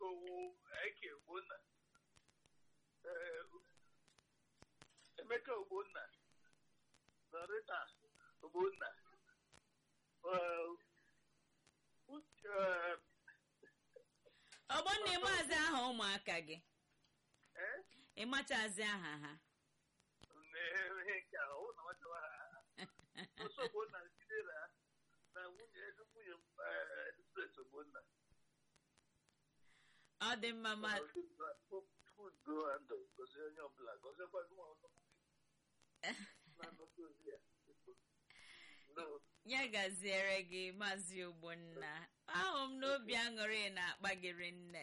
owu eke ogbonna ee, emeka ogbonna na rita ogbonna ee, Uche- ee, ọgbọnna ịmazi aha ụmụaka gị eh? ịmachazi aha ha ihe nke a ọ na nwata ha ọsọ ogbonna jidere ha na nwunye nwunye spes ogbonna ọ dị mma ma udo na ndụ gozie onye ọbụla goziekwa gị nwa ọnụ na-anọzi ozi ya No. ya gaziere gị maazị ogbonna ahụ m n'obi aṅụrị na-akpa gị nne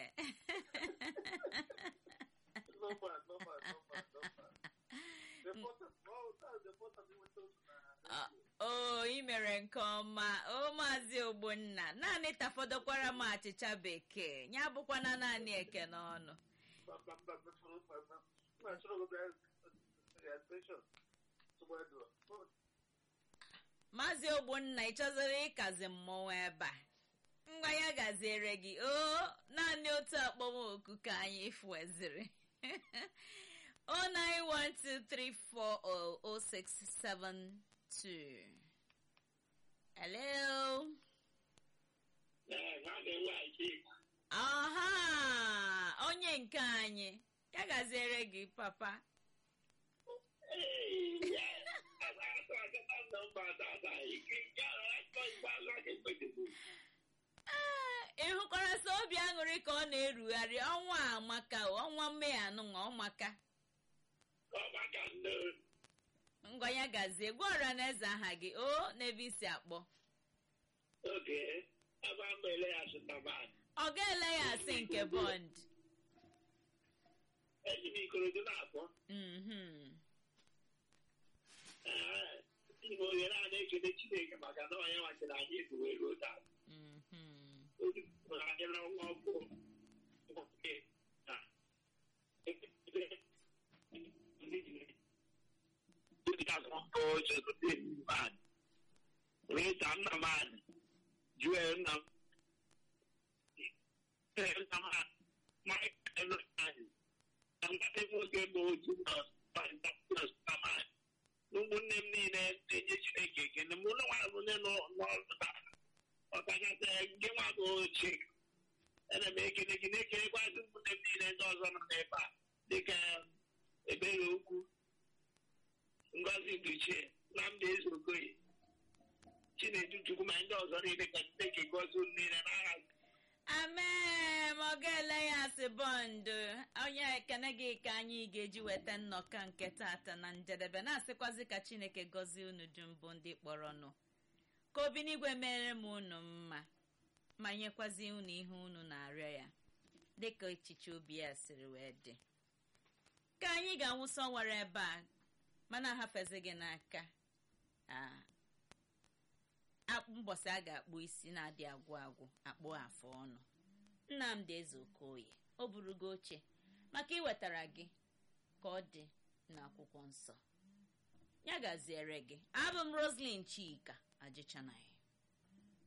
No man, no man, no man, no man. The important, no, that's the important thing with those, uh, o ị mere nke ọma o maazị ogbonna naanị tafọdụkwara m achịcha bekee ya bụkwana naanị eke n'ọnụ but- but- but- but for- but- but- but sure, but there's- there's attention to where do- oh, maazị ogbonna ị chọziri ịkazi mmọnwụ ebe a ngwa ya gaziere gị o naanị otu akpọmoku ka anyị fueziri 09123400672 hello aha onye nke anyị ya gaziere gị papa Ee, ị hụkwara sọ obi aṅụrị ka ọ na-erugharị ọnwa a maka ọnwa mmehie anụnwa ọmaka ngwa ya gazie gwa ọra na eze aha gị o n'ebe isi akpọ ọ ga-ele ya asị nke bọnd eji m ikorodo na-akpọ Mhm. ee ime ohere a na-ekele chineke maka na onye nwachara anyị bụ wee ruo taa Mhm. oge mụrụ anyị na nwa ọkụ nwoke na Ọkụ Joseph Mad, Rita Nnamad, Joel Nnam, Nnamad, Mike Nnamad, na mmadụ nwoke bụ otu na Pantakus Nnamad. ụmụnne m niile na-enye Chineke ekele mụ na nwa bụ onye nọ n'ọrụ taa ọkachasị gị nwa bụ ochie ana m ekele gị na-ekelekwazi ụmụnne m niile ndị ọzọ nọ n'ebe a dịka ebere okwu ngozi duchie nnamdị eze okoye chinedu chukwu ma ndị ọzọ niile ka Chineke gọzie unu niile n'aha amen ọ ga-ele ya asị bọndụ onye ekene gị ka anyị ga-eji weta nnọkọ nke tata na njedebe na-asịkwazi ka chineke gọzie unu dum bụ ndị kpọrọnụ ka obi n'igwe mere m unu mma ma nyekwazi unu ihe unu na-arịọ ya dịka echiche obi ya siri wee dị ka anyị ga-anwụsọ nwere ebe a mana ahafezi gị n'aka Ah, akpụ mbọsị a ga-akpụ isi na-adị agwụ agwụ akpụ afụ ọnụ nnamdị eze okoye o burugo oche maka iwetara gị ka ọ dị n'akwụkwọ nsọ ya gaziere gị abụ m roslyn chika ajịchanaghị